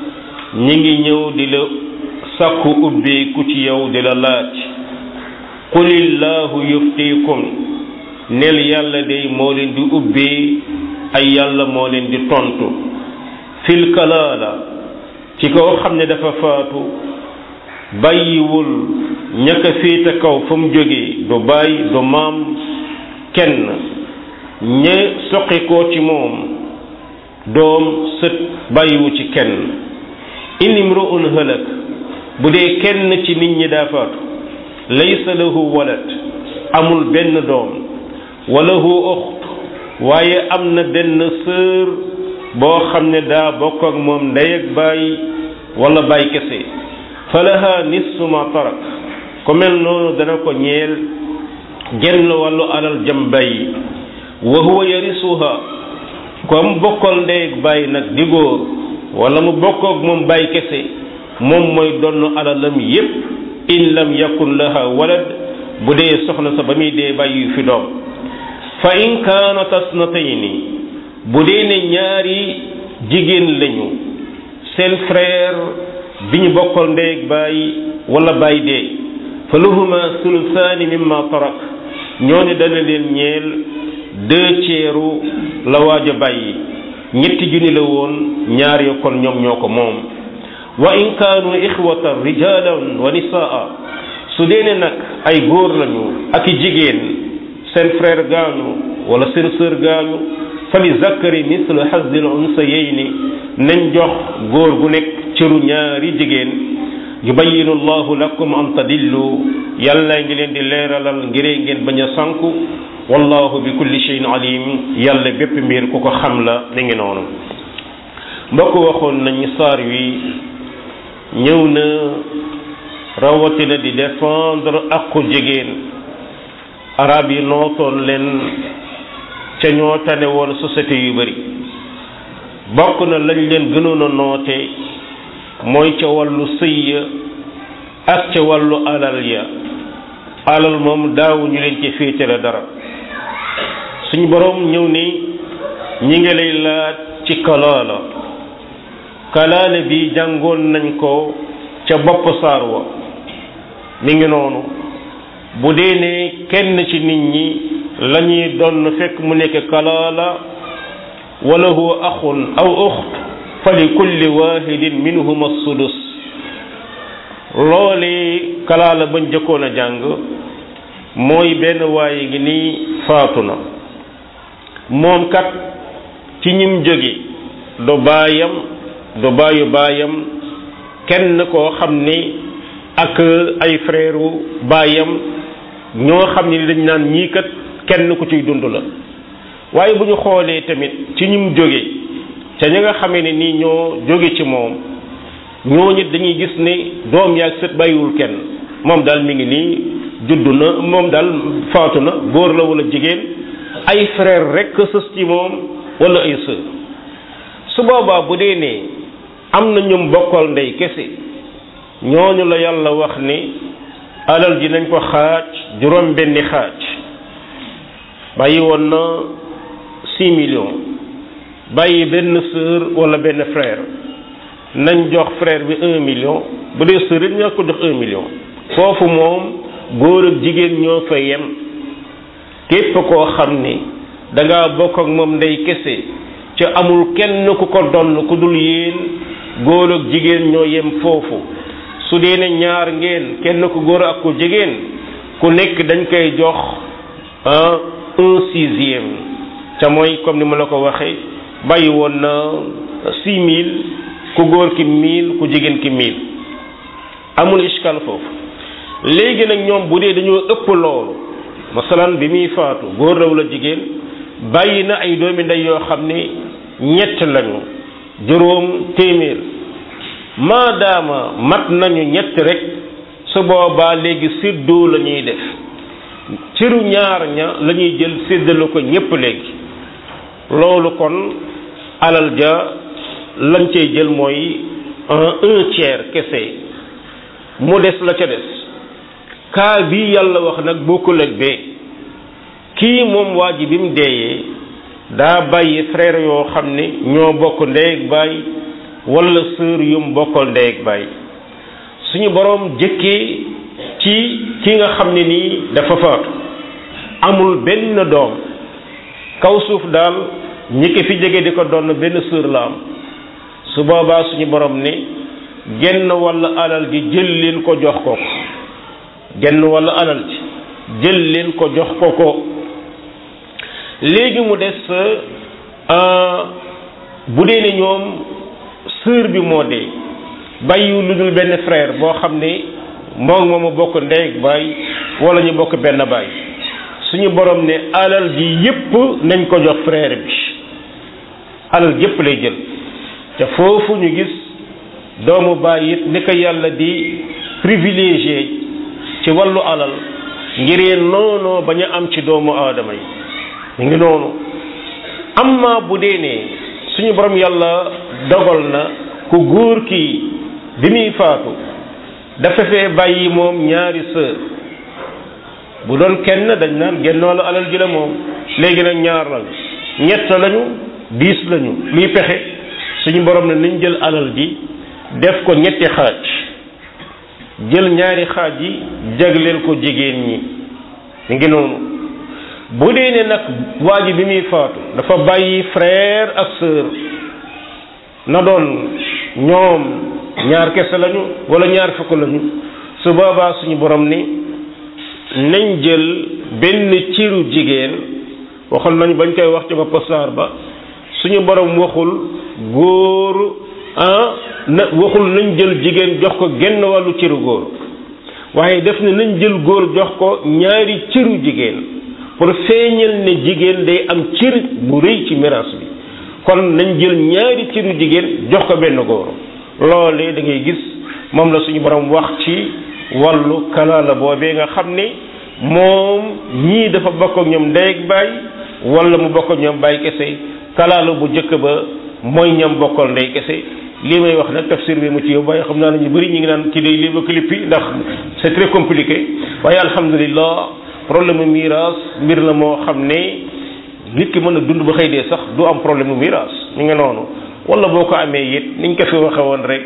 [SPEAKER 1] ñi ngi ñëw di la sàkku ubbeeku ci yow di la laaj qulillahu yuftiikum nel yàlla day moo leen di ubbee ay yàlla moo leen di tontu fil kalaala ci koo xam ne dafa faatu bàyyiwul ñaka féete kaw fa mu jógee du bàyyi du maam kenn ña soqi koo ci moom doom sët bàyyiwu ci kenn in imru'un halak bu dee kenn ci nit ñi daa faatu laysa lahu walad amul benn doom wa lahu uxt waaye am na benn sœur boo xam ne daa bokk ak moom ndey ak baay wala baay kese falaha nisfu ma tarak ko mel noonu dana ko ñeel genn wàllu alal jam bàyyi wa huwa yarisuha comme bokkal ndey ak baay nag di góor wala mu bokk ak moom baay kese moom mooy donn alalam yépp in lam yakun laha walad bu dee soxna sa ba muy dee bàyyi fi doom fa in kaanat asnatayni bu dee ne ñaari jigéen lañu seen frère bi ñu bokkal ndey ak baay wala baay dee fa lahuma sulusaani mimma tarak ñooñu dana leen ñeel deux tiers la waaj a bàyyi ñetti junni la woon ñaar yo kon ñoom ñoo ko moom wa in kaanu ixwatan rijalan wa nisaa su dee ne nag ay góor lañu ak i jigéen seen frère gaañu wala seen sœur gaañu fa li zakari mislu hazzil unsayayni nañ jox góor gu nekk cëru ñaari jigéen yubayinu allahu lakum an tadillu yàlla ngi leen di leeralal ngiree ngeen bañ a sanku wallahu bi kulli shay'in alim yàlla bépp mbir ku ko xam la mi ngi noonu mbokk waxoon nañu saar wi ñëw na rawatina di défendre aqu jigéen arab yi nootoon leen ca ñoo tane woon société yu bari bokk na lañ leen gënoon a noote mooy ca wàllu sëy ya ak ca wàllu alal ya alal moom daawuñu leen ci féetale dara suñ boroom ñëw ni ñi ngi lay laaj ci kalaala kalaale bi jàngoon nañ ko ca bopp saar wa mi ngi noonu bu dee ne kenn ci nit ñi lañuy doon fekk mu nekk kalaala wala huwa axun aw uxt fa li kulli wahidin minhuma sudus loole kalaala bañ jëkkoon a jàng mooy benn waaye ngi nii faatu na moom kat ci ñim jóge du baayam du baayu baayam kenn koo xam ni ak ay frère baayam ñoo xam ni dañ naan ñii kat kenn ku ciy dund la waaye bu ñu xoolee tamit ci ñim jóge ca ñi nga xamee ne nii ñoo jóge ci moom ñooñu dañuy gis ne doom yaag sët bàyyiwul kenn moom daal mi ngi nii juddu na moom daal faatu na góor la wala jigéen ay frère rek sës ci moom wala ay sœur su boobaa bu dee ne am na ñum bokkal ndey kese ñooñu la yàlla wax ni alal ji nañ ko xaaj juróom benni xaaj bàyyi woon na six millions bàyyi benn sœur wala benn frère nañ jox frère bi un million bu dee sœur it ñoo ko jox un million foofu moom góor ak jigéen ñoo fa yem képp koo xam ni da ngaa bokk ak moom ndey kese ca amul kenn ku ko donn ku dul yéen góor ak jigéen ñoo yem foofu su dee ne ñaar ngeen kenn ku góor ak ku jigéen ku nekk dañ koy jox un sixième ca mooy comme ni ma la ko waxee bàyyi woon na six mille ku góor ki mille ku jigéen ki mille amul iskal foofu léegi nag ñoom bu dee dañoo ëpp loolu masalan bi muy faatu góor la wala jigéen bàyyi na ay doomi ndey yoo xam ne ñett lañu juróom téeméer maadaama mat nañu ñett rek su boobaa léegi séddoo la ñuy def ciru ñaar ña la ñuy jël séddale ko ñépp léegi loolu kon alal ja lañ cay jël mooy un tiers kese mu des la ca des kaa bii yàlla wax nag bokkul ak bee kii moom waa ji bi mu deeyee daa bàyyi frère yoo xam ne ñoo bokk ndey ak baay wala sœur yum bokkal ndey ak baay suñu boroom jëkkee ci ki nga xam ne nii dafa faatu amul benn doom kaw suuf daal ñi ko fi jege di ko doon benn sœur la am su boobaa suñu boroom ne genn walla alal ji jël leen ko jox ko ko genn walla alal ji jël leen ko jox ko ko léegi mu des bu dee ne ñoom sœur bi moo dee bàyyiwu lu dul benn frère boo xam ne moom moom a bokk ndey ak baay wala ñu bokk benn baay suñu borom ne alal ji yépp nañ ko jox frère bi alal yépp lay jël te foofu ñu gis doomu baay it ni ko yàlla di privilégié ci wàllu alal ngir noonoo bañ a am ci doomu aadama yi mu ngi noonu amma bu dee ne suñu borom yàlla dogal na ku góor ki bi muy faatu dafa fee bàyyi moom ñaari sœur bu doon kenn dañ naan gennoolu alal ji la moom léegi nag ñaar lañu ñett lañu diis lañu luy pexe suñu borom ne nañ jël alal ji def ko ñetti xaaj jël ñaari xaaj yi jagleel ko jigéen ñi mu ngi noonu bu dee ne nag waa ji bi muy faatu dafa bàyyi frère ak sœur na doon ñoom ñaar kese lañu wala ñaar fukk lañu su boobaa suñu borom ni nañ jël benn ciru jigéen waxoon nañu bañ koy wax ci bopp saar ba suñu borom waxul góor ah na waxul nañ jël jigéen jox ko genn wàllu ciru góor waaye def ne nañ jël góor jox ko ñaari ciru jigéen pour feeñal ne jigéen day am cër bu rëy ci miraas bi kon nañ jël ñaari cëru jigéen jox ko benn góor loolee da ngay gis moom la suñu borom wax ci wàllu kalaala boobee nga xam ne moom ñii dafa bokk ak ñoom ndey ak baay wala mu bokk ak ñoom baay kese kalaala bu njëkk ba mooy ñam bokkal ndey kese lii may wax nag tafsir bi mu ci yow waaye xam naa ne ñu bëri ñu ngi naan ci day lii ba clip yi ndax c'est très compliqué waaye alhamdulillah problème mu miraas mbir la moo xam ne nit ki mën a dund ba xëy dee sax du am problème mu miraas ñu ngi noonu wala boo ko amee it niñ ko fi waxe woon rek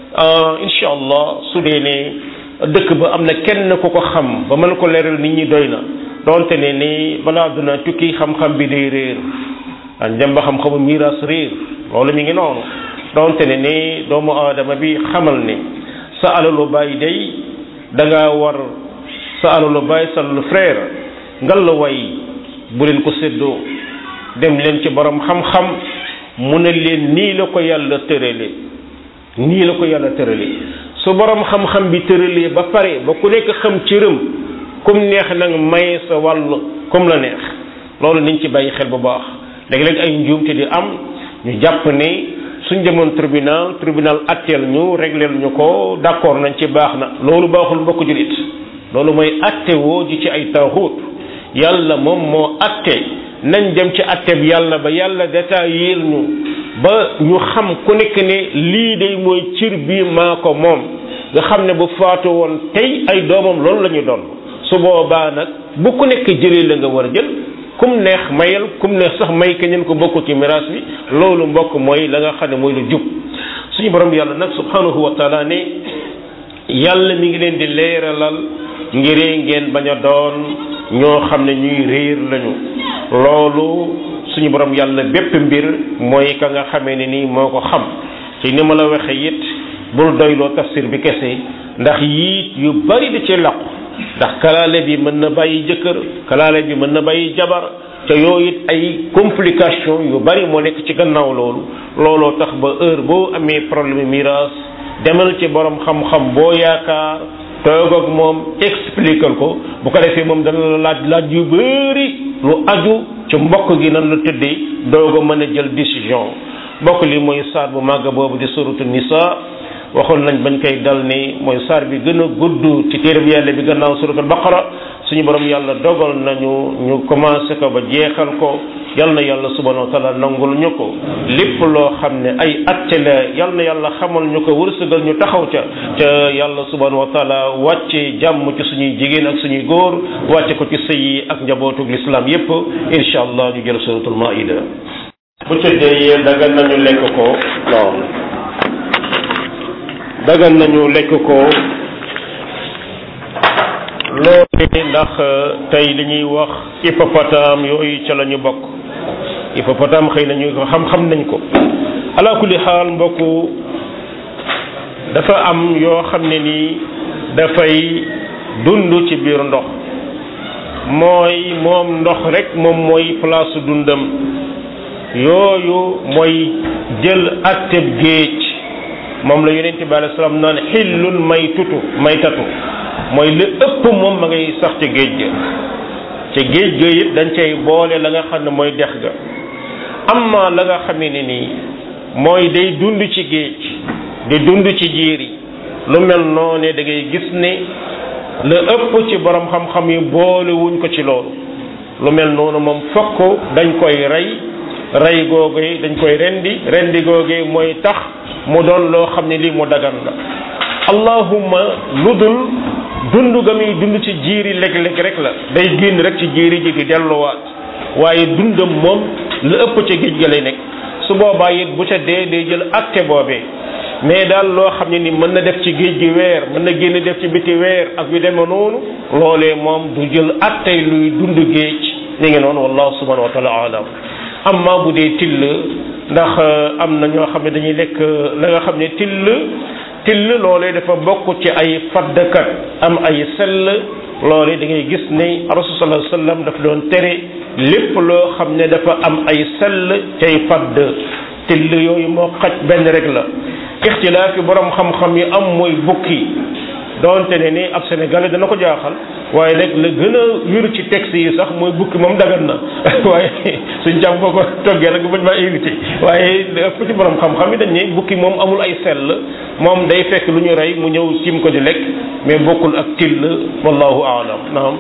[SPEAKER 1] incha allah su dee ne dëkk ba am na kenn ku ko xam ba mën ko leeral nit ñi doy na donte ne ni balaa duna tukki xam-xam bi day réer a njëm ba xam-xamu miraas réer loolu mi ngi noonu donte ne ni doomu aadama bi xamal ne sa alalu baay day da ngaa war sa alalu baay sa alalu frère ngal la way bu leen ko séddoo dem leen ci borom xam-xam mu ne leen nii la ko yàlla tërale nii la ko yàlla tërale su borom xam-xam bi tëralee ba pare ba ku nekk xam cëram kum neex nag maye sa wàll comme la neex loolu niñ ci bàyyi xel bu baax léeg-léeg ay njuumte di am ñu jàpp ne suñ demoon tribunal tribunal atteel ñu régleel ñu ko d'accord nañ ci baax na loolu baaxul mbokk julit loolu mooy atte woo ji ci ay taaxuut yàlla moom moo atte nañ dem ci atte bi yàlla ba yàlla détaillé ñu ba ñu xam ku nekk ne lii day mooy cir bii maa ko moom nga xam ne bu faatu woon tey ay doomam loolu la ñu doon su boobaa nag bu ku nekk jëlee la nga war a jël kum neex mayal kum neex sax may keneen ko bokk ci miraas bi loolu mbokk mooy la nga xam ne mooy lu jub suñu borom yàlla nag subhanahu wa taala ne yàlla mi ngi leen di leeralal ngir ngeen bañ a doon ñoo xam ne ñuy réer lañu loolu suñu borom yàlla bépp mbir mooy ka nga xamee ne nii moo ko xam ci ni ma la waxe it bul doyloo tafsir bi kese ndax yii yu bari da ci làqu ndax kalaale bi mën na bàyyi jëkkër kalaale bi mën na bàyyi jabar te yooyu it ay complication yu bari moo nekk ci gannaaw loolu looloo tax ba heure boo amee problème miraas demal ci borom xam-xam boo yaakaar toog ak moom expliquer ko bu ko defee moom dana la laaj laaj yu bari lu aju ci mbokk gi nan la tëddee doog a mën a jël décision mbokk li mooy saar bu màgg boobu di suratu nisa waxoon nañ bañ koy dal ni mooy saar bi gën a gudd ci téereb yàlla bi gannaaw suratul baqara suñu borom yàlla dogal nañu ñu commencé ko ba jeexal ko yal na yàlla subhanahu wa taala nangul ñu ko lépp loo xam ne ay atte la yal na yàlla xamal ñu ko wërsëgal ñu taxaw ca ca yàlla subhanahu wa taala wàcce jàmm ci suñuy jigéen ak suñuy góor wàcce ko ci sëy yi ak njabootug lislaam yépp incha allah ñu jël suratul maida bu ca dee dagan nañu lekk ko non dagan nañu lekk ko loolu ndax tey li ñuy wax hippopotame yooyu ca la ñu bokk hippopotame xëy nañu ko xam-xam nañ ko ala kulli xaal mbokku dafa am yoo xam ne nii dafay dund ci biir ndox mooy moom ndox rek moom mooy place dundam yooyu mooy jël atteb géej moom la yonente bi alei salaam naan xillul may tutu may tatu mooy li ëpp moom ma ngay sax ca géej ga ca géej ga it dañ cay boole la nga xam ne mooy dex ga amma la nga xamee ne nii mooy day dund ci géej di dund ci jiiri lu mel noone da ngay gis ne la ëpp ci borom xam-xam yi boole wuñ ko ci loolu lu mel noonu moom fokk dañ koy rey rey googu dañ koy rendi rendi googu mooy tax mu doon loo xam ne lii mu dagan la allahumma lu dul dund ga muy dund ci jiiri léeg-léeg rek la day génn rek ci jiiri ji di delluwaat waaye dundam moom lu ëpp ca géej ga lay nekk su boobaa it bu ca dee day jël acte boobee mais daal loo xam ne ni mën na def ci géej gi weer mën na génn def ci biti weer ak yu demee noonu loolee moom du jël attey luy dund géej ni ngi noonu wallahu subhanahu wa taala alam amma bu dee till ndax am na ñoo xam ne dañuy lekk la nga xam ne till till loolee dafa bokk ci ay faddkat am ay sell loolee da ngay gis ne rasul sallallahu alayhi wasallam dafa doon tere lépp loo xam ne dafa am ay sell cay fadd till yooyu moo xaj benn rek la ixtilaaf yi borom xam-xam yi am mooy bukki doonte ne ni ab sénégalais dana ko jaaxal waaye nag la gën a wéru ci texte yi sax mooy bukki moom dagan na waaye suñ jàmm boo ko toggee rek bañ maa invité waaye ëpp ci borom xam-xam yi dañ ne bukki moom amul ay sell moom day fekk lu ñu rey mu ñëw tiim ko di lekk mais bokkul ak till wallahu aalam naam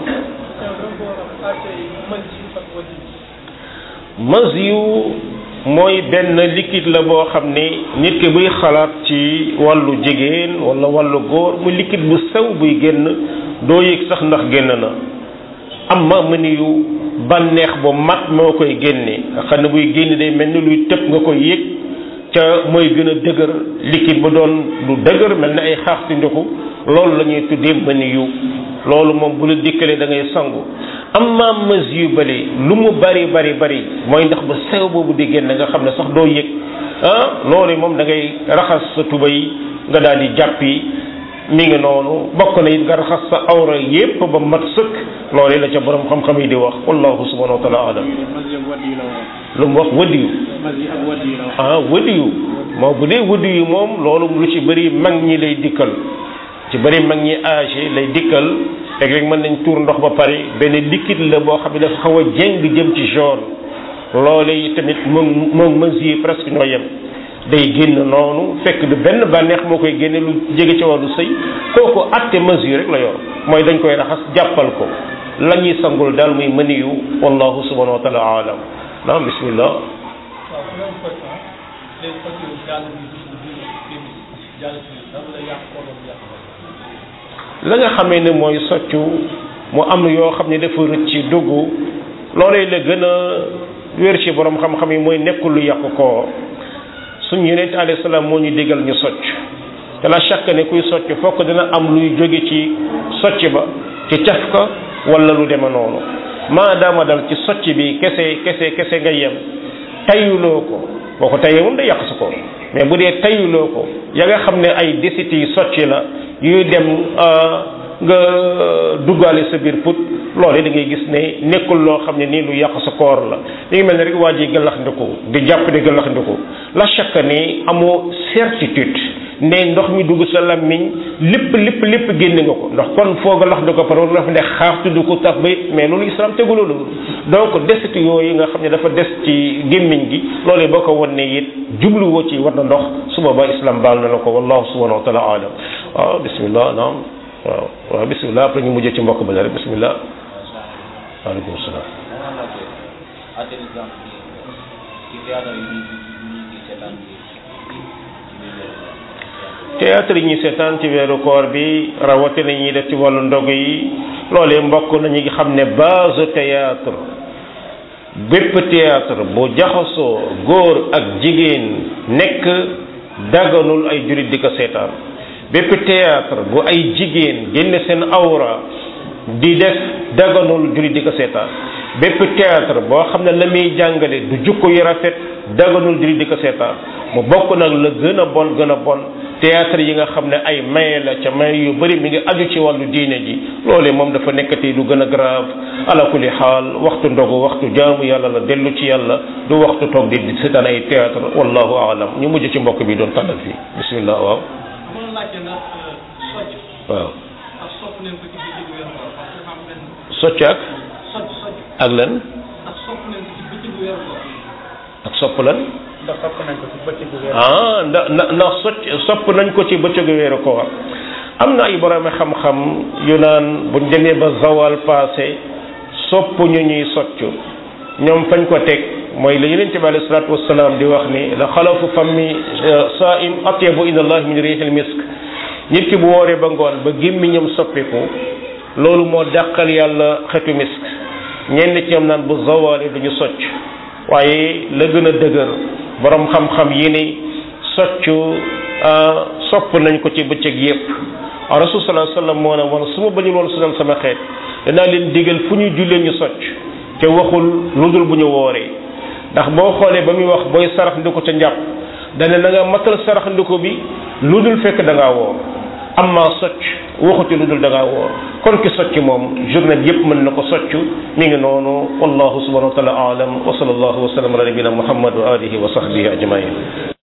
[SPEAKER 1] mas yu mooy benn liquide la boo xam ne nit ki buy xalaat ci wàllu jigéen wala wàllu góor mu liquide bu sew buy génn doo yëg sax ndax génn na amma mëni yu bànneex bu mat moo koy génne nga xam ne buy génn day mel ni luy tëb nga koy yëg ca mooy gën a dëgër liquide ba doon lu dëgër mel na ay xaax si ndoxu loolu la ñuy tuddee mëni yu loolu moom bu la dikkalee da ngay sangu amma mas yu bële lu mu bari bari bari mooy ndax ba sew boobu di génn nga xam ne sax doo yëg ah loolu moom da ngay raxas sa tubay nga daal di jàppi mi ngi noonu bokk na it nga raxas sa awra yépp ba mat sëkk loolu la ca borom xam-xam yi di wax wallahu subhanahu wa taala alam lu mu wax wadiyu ah wadiyu moo bu dee wadiyu moom loolu lu ci bëri mag ñi lay dikkal ci bëri mag ñi âgé lay dikkal léeg-léeg mën nañ tuur ndox ba pare benn liquide la boo xam ne dafa xaw a jéng jëm ci jaune loolu yi tamit moom moom mesure presque ñoo yem day génn noonu fekk du benn bànneex moo koy génne lu jege ci wàllu sëy kooku atte mesure rek la yor mooy dañ koy raxas jàppal ko la ñuy sangul daal muy mëniyu wallahu subhanahu wa taala alam naam bismillah la nga xamee ne mooy soccu mu am yoo xam ne dafa rëcc ci dugg loolee la gën a wér ci borom xam-xam yi mooy nekkul lu yàqu koor suñ yonent alayhi salaam moo ñu digal ñu socc te la chaque ne kuy socc fokk dina am luy jóge ci socc ba ci caf ka wala lu deme noonu maadaama dal ci socc bi kese kese kese nga yem tayuloo ko boo ko tayee moom day yàq sa koor mais bu dee tayuloo ko ya nga xam ne ay desit yi socc la yuy dem nga duggaale sa biir put loolu da ngay gis ne nekkul loo xam ne nii lu yàq sa koor la li ngi mel ne rek waa ji gëllaxndiku di jàpp di gëllaxndiku la chaque ni amoo certitude ne ndox mi dugg sa làmmiñ lépp lépp lépp génne nga ko ndax kon foo gëllaxndiku par war dafa ne xaar tudd ko tax ba mais loolu islam tegu loolu donc desit yooyu nga xam ne dafa des ci gémmiñ gi loolu boo ko wan ne it jubluwoo ci war na ndox su boobaa islam baal na la ko wallahu subhanahu wa taala alam waaw bismillah naam waaw waaw bismillah après ñu mujjee ci mbokk ba rek bismillah waaleykum salaam théâtre yi ñuy seetaan ci weeru koor bi rawatina ñuy def ci wàllu ndog yi loolee mbokk nañu ngi xam ne base théâtre bépp théâtre bu jaxasoo góor ak jigéen nekk daganul ay jurit di ko seetaan bépp théâtre bu ay jigéen génne seen awra di def daganul jurit di ko seetaan bépp théâtre boo xam ne la muy jàngale du jukko yu rafet daganul jurit di ko seetaan mu bokk nag la gën a bon gën a bon théâtre yi nga xam ne ay maye la ca maye yu bëri mi ngi aju ci wàllu diine ji loolee moom dafa nekkati lu gën a grave ala kulli xaal waxtu ndogu waxtu jaamu yàlla la dellu ci yàlla du waxtu toog di seetaan ay théâtre wallahu aalam ñu mujj ci mbokk bi doon tàllal fii bismillah waaw waaw socc ak ak lan ak sopp lan
[SPEAKER 3] ndax sopp nañ ko ci bëccëgu weer
[SPEAKER 1] ah ndax ndax ndax socc sopp nañ ko ci bëccëgu weeru koor am na ay borom xam-xam yu naan buñ demee ba zawal passé sopp ñu ñuy socc ñoom fañ ko teg mooy la yonent bi alayhi salaatu wasalaam di wax ni la xalafu fammi saim atyabu ila allah min rihil misk nit ki bu wooree ba ngoon ba gémmiñam soppiku loolu moo dàqal yàlla xetu misk ñenn ci ñoom naan bu zawalee duñu socc waaye la gën a dëgër borom xam-xam yi ni soccu sopp nañ ko ci bëccëg yépp rasul sallallahu alayhi wasallam moo ne woon su ma bañul woon sonal sama xeet danaa leen digal fu ñuy jullee ñu socc te waxul lu dul bu ñu wooree ndax boo xoolee ba muy wax booy sarax ndiku ca njàpp dane na nga matal sarax ndiku bi lu dul fekk da ngaa woor amma socc waxuti lu dul da ngaa woor kon ki socc moom journée bi yépp mën na ko socc mi ngi noonu wallahu subhanahu wa taala alam wa sallallahu wa sallam ala nabina muhammad wa alihi wa sahbihi ajmain